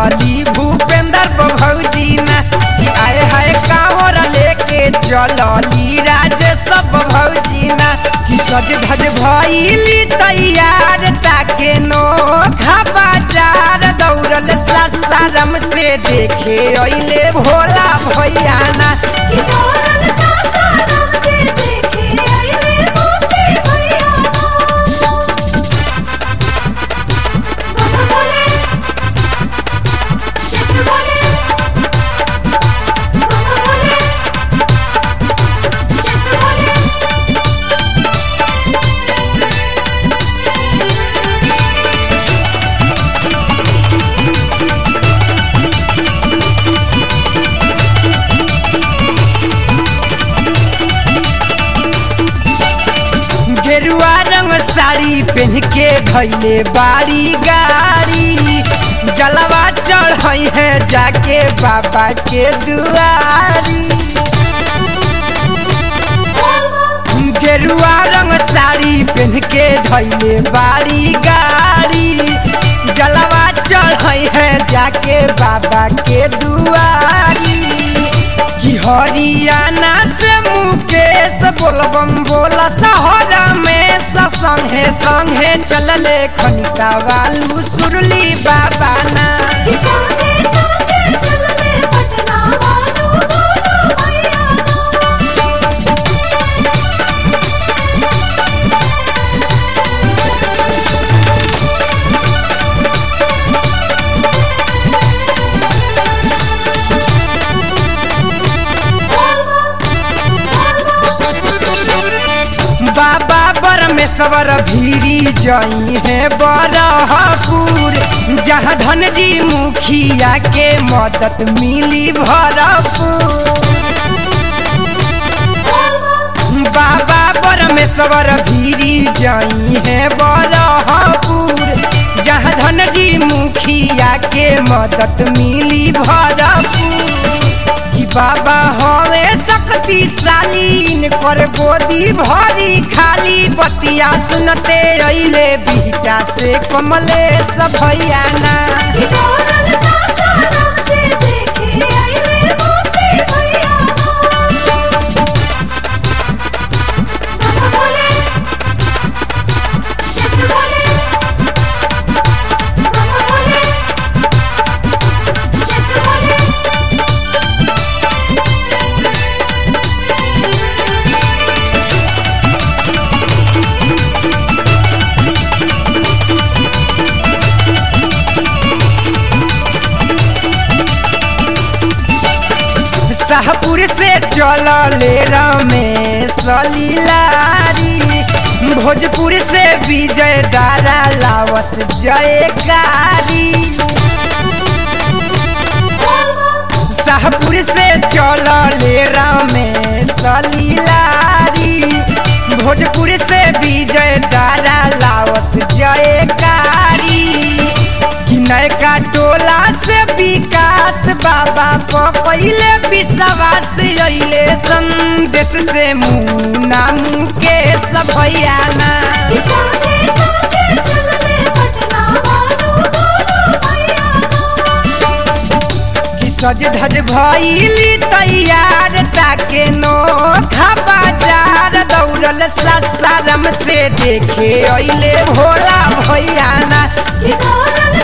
चलली भूपेंद्र भौजी ना कि आए हाय कांवर लेके चलली राजेश भौजी ना कि सज धज भइली तैयार ताके नो बाजार दौड़ल सासारम से देखे अइले भोला भैया ना कि दौड़ल सासाराम से देखे अइले मोती भैया बाबा बोले जैसे बोले बाबा बोले जैसे बोले गेरुआ रंग साड़ी पहन के धैले बाड़ी गाड़ी जलवा चढ़ई है जाके बाबा के दुआरी गेरुआ रंग साड़ी पहन के धैले बाड़ी गाड़ी जलवा चढ़ई है जाके बाबा के दुआरी कि हरियाणा से मुकेश बोलबम बोला सहरा में संगे संगे चलले खनिता वालू सुरली बाबा ना कि संगे संगे चलले पटना वालू बोलो भैया बाबा परमेश्वर भीरी जई है बरहपुर जहाँ धन जी मुखिया के मदद मिली भरपूर बाबा परमेश्वर भीरी जई है बरहपुर जहाँ धन जी मुखिया के मदद मिली भरपूर कि बाबा हवे शक्तिशाली कर गोदी भरी खाली बतिया सुनते अइले बिहटा से कमलेश भैया ना कि दौड़ल सासाराम से देखे अइले मोती भैया बाबा बोले जैसे बोले बाबा बोले जैसे बोले शाहपुर से चलले रमेश लीलारी भोजपुर से विजय दारा लावस जयकारी शाहपुर से चलले रमेश लीलारी भोजपुर से विजय दारा लावस जयकारी कि नयका टोला से विकास बाबा पहिले विश्वास अइले संदेश से मुना मुकेश भैया ना कि संगे संगे चलले पटना वालू बोलो भैया कि सज धज भइली तैयार ताके नो बाजार दौड़ल सासारम से देखे अइले भोला भैया ना कि दौड़ल